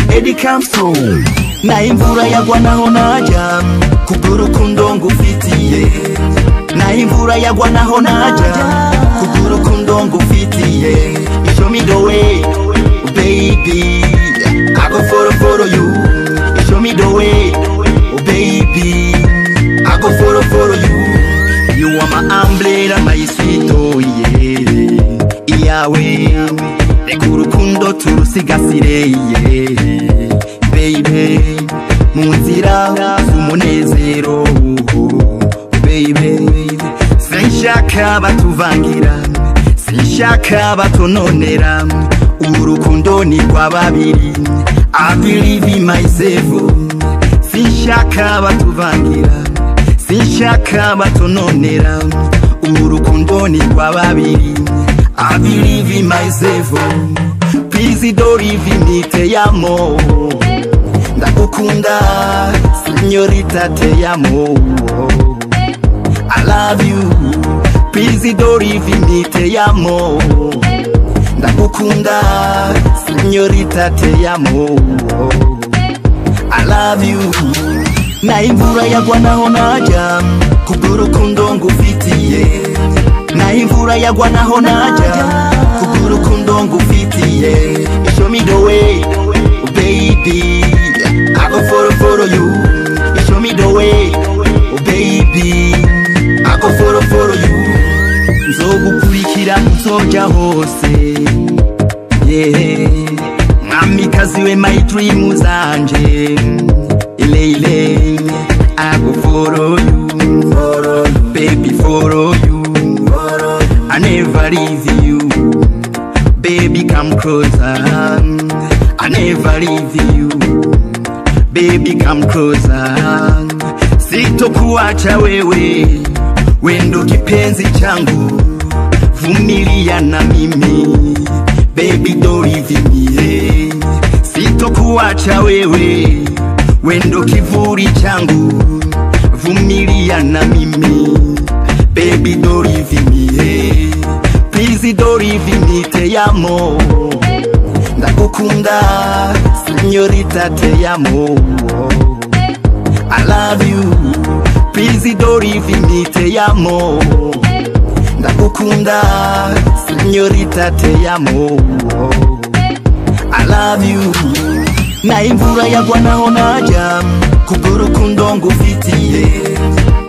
Lady Campstone naho imvura yagwa naho najya kubw'urukundo ngufitiye naho imvura yagwa naho najya kubw'urukundo ngufitiye show me the way baby I go follow follow you show me the way baby I go follow follow you you are my umbrella my sweet oh yeah iyawe reka urukundo turusigasire yeah baby mu nzira z'umunezero baby sinshaka batuvangira sinshaka batononera urukundo ni rwa babiri I believe in myself sinshaka batuvangira sinshaka batononera urukundo ni rwa babiri I believe in myself please don't leave me te amo ndagukunda signorita te amo I love you please don't leave me te amo ndagukunda signorita te amo I love you na imvura yagwa naho najya kubw'urukundo ngufitiye na imvura yagwa naho najya kubw'urukundo ngufitiye show me the way baby I go follow follow you show me the way baby I go follow follow you nzogukurikira nzojya hose yeah. mwamikazi we my dream zanje ileile I go follow you follow you. baby follow you follow you. I never leave you baby come closer I never leave you baby come closer sitokuacha wewe wendo kipenzi changu vumilia na mimi baby don't leave me eh. sitokuacha wewe wendo kivuli changu vumilia na mimi baby don't leave me eh. please don't leave me te amo ndakukunda signorita te amo I love you please don't leave me te amo ndakukunda signorita te amo I love you na imvura yagwa naho najya kubw'urukundo ngufitiye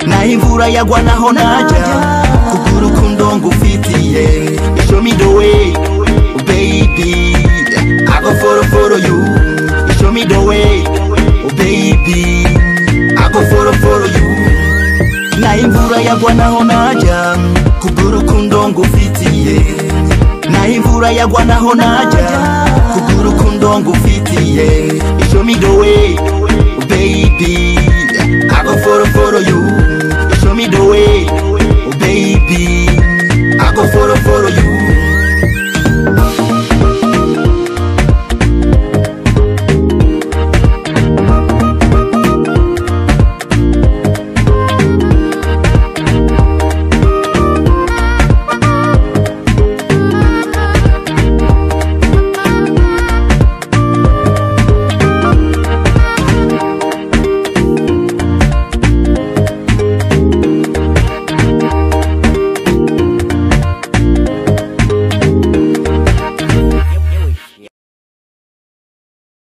na imvura yagwa naho najya kubw'urukundo ngufitiye show me the way baby I go follow follow you show me the way baby I go follow follow you na imvura yagwa naho najya kubw'urukundo ngufitiye na imvura yagwa naho najya kubw'urukundo ngufitiye show me the way baby I go follow follow you show me the way